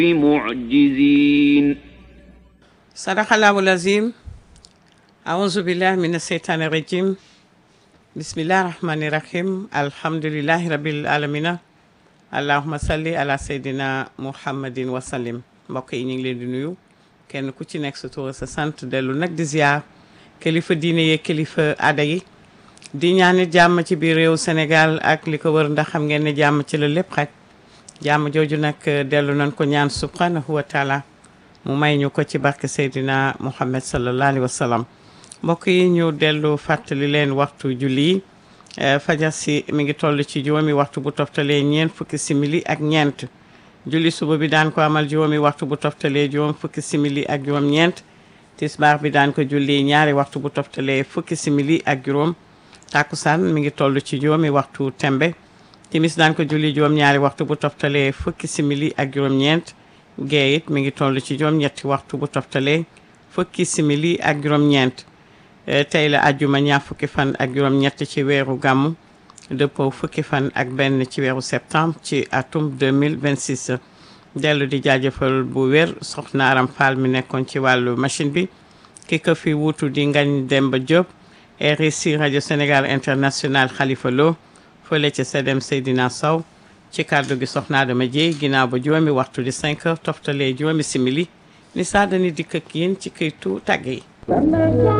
معجزين صدق الله العظيم أعوذ بالله من الشيطان الرجيم بسم الله الرحمن الرحيم الحمد لله رب العالمين allahuma salli ala seydina muhammadin wasallim mbokk yi ñu ngi leen di nuyu kenn ku ci nekk sa tur sa sant dellu nag di ziar kilifa diine yeeg kilifa aada yi di ñaanit jàmm ci biir réew Sénégal ak li ko wër ndax xam ngeen ne jàmm ci la lépp xaj jàmm jooju nag dellu nañ ko ñaan subhanahu wa taala mu may ñu ko ci barke seydina muhammad sallallahu alayhi wa sallam mbokk yi ñu dellu fàttali leen waxtu julli yi fajar si mi ngi toll ci juróomi waxtu bu toftalee ñeent fukki simili ak ñeent julli suba bi daan ko amal juróomi waxtu bu toftalee juróom fukki simili ak juróom ñeent tisbaar bi daan ko julli ñaari waxtu bu toftalee fukki simili ak juróom takkusaan mi ngi toll ci juróomi waxtu tembe timis daan ko julli juróom ñaari waxtu bu toftalee fukki simili ak juróom ñeent gee it mi ngi toll ci juróom ñetti waxtu bu toftalee fukki simili ak juróom ñeent tey la ajjuma ñaar fukki fan ak juróom ñett ci weeru gàmmu dëppoo fukki fan ak benn ci weeru septembre ci atum 2026 dellu di jaajëfal bu wér soxna Aram Fall mi nekkoon ci wàllu machine bi ki ko fi wuutu di Ngagne Demba Diop RSI rajo Sénégal international Khalifa Lo fële ca Sedem Seydina Sow ci kàddu gi soxna Adama Dieye ginnaaw ba juróomi waxtu di 5 heures toftalee juróomi simili ni saa dani dikk ak yéen ci këytu tàgg yi